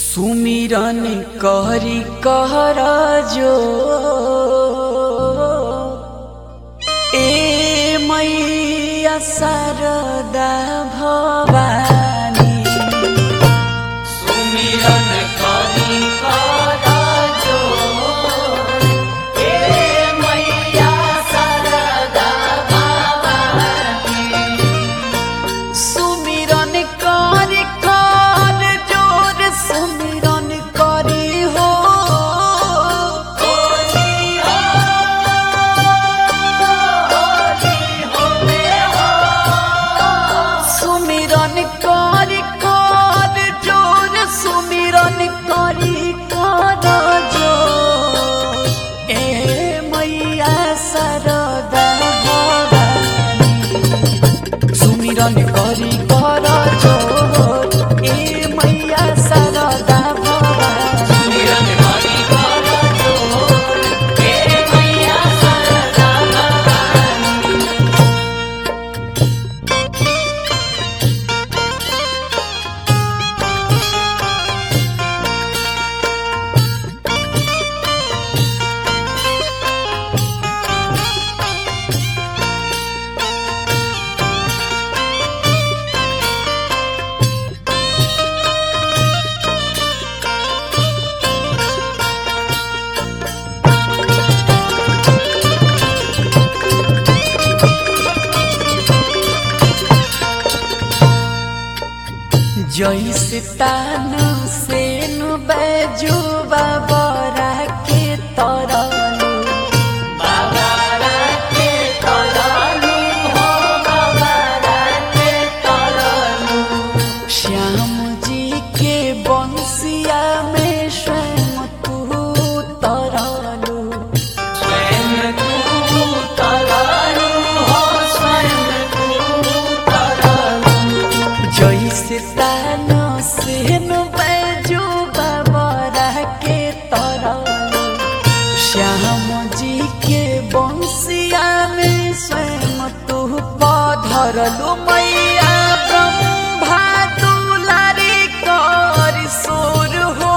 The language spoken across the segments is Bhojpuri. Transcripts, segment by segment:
सुमिरन करी कहर जो ए मैया शारदा भवानी सुमिरन करी कहर जो ए मैया शारदा भवानी सुमिरन कर कर जोर सुमिरन करी हो सुमिरन कर कर जोर सुमिरन करी कर जोर ए मैया सरदा भवानी सुमिरन करी कर जोर ए मैया सरदा भवानी सुमिरन करी कर जोर ए मैया सरदा भवानी जैसे तानु सेनु बैजू बाबरा के तरलू बाबरा के तरलू हो बाबरा के तरलू श्याम जी के बंसिया में स्वयं तू तरलू स्वयं तू तरलू हो स्वयं तू तरलू जैसे तानो सेनु बैजू बाबरा के तरलू श्याम जी के बंसिया में स्वयं तू पधरलू मैया ब्रह्मा दुलारी कर सोर हो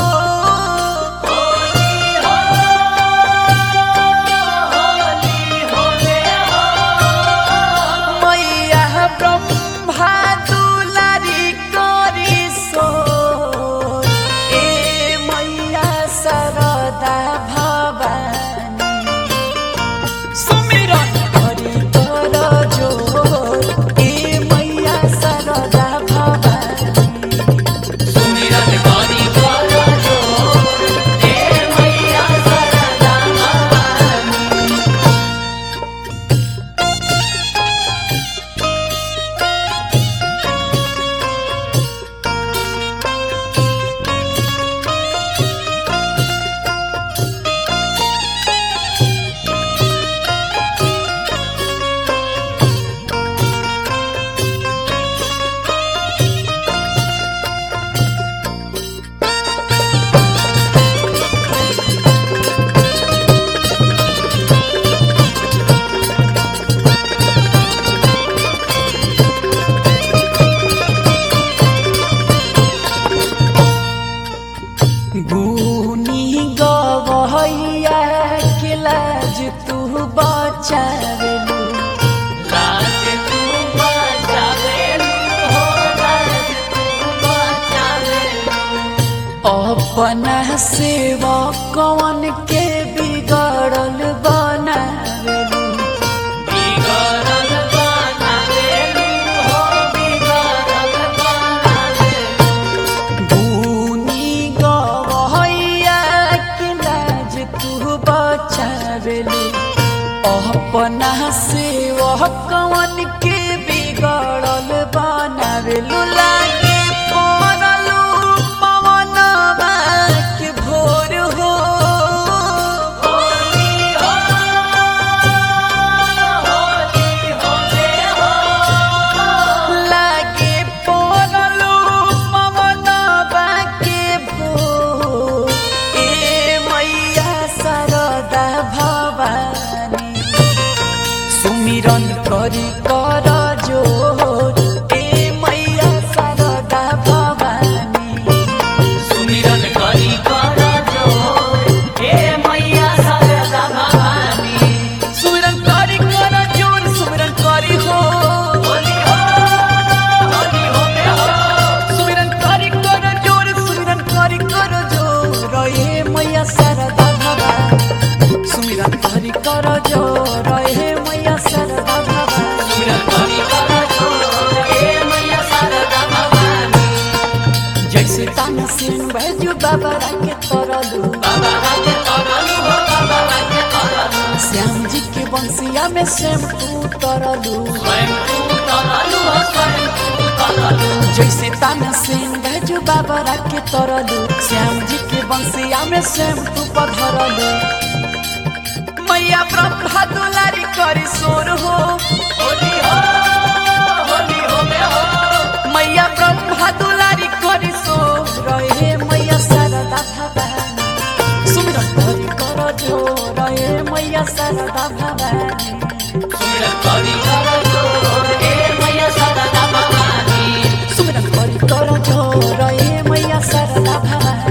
मैया ब्रह्मा दुलारी करी सोर ए मैया सरदा भवानी सुमिरन करी कर जोर ए मैया सरदा भवानी सुमिरन करी कर जोर ए मैया सरदा भवानी गुनी गवैया के लाज तू बचावेलू लाज तू बचावेलू हो लाज तू बचावेलू अपना सेवा कौन के बिगड़ल बनावेलू बिगड़ल बनावेलू हो बिगड़ल बनावेलू गुनी गवैया के लाज तू बचावेलू अपना से वह कवन के बिगड़ल बनावेलू लागे पड़लू पवन के भोर हो लागे पड़लू पवन के भोर ए मैया सरदा भवानी सुमिरन करी कर जोर ए मैया सरदा बैजू बाबा के तरलू श्याम जी के बंसिया में शैम्पू तरलू जैसे ताना सिंह बैजू बाबा के तरलू श्याम जी के बंसिया में शैम्पू पधरलू मैया ब्रह्मा दुलारी करी सोर हो मैया ब्रह्मा दुलारी करी सोर रहे मैया शारदा भवानी सुमिरन करी कर जो रहे मैया शारदा भवानी सुमिरन करी कर जो रहे मैया शारदा भवानी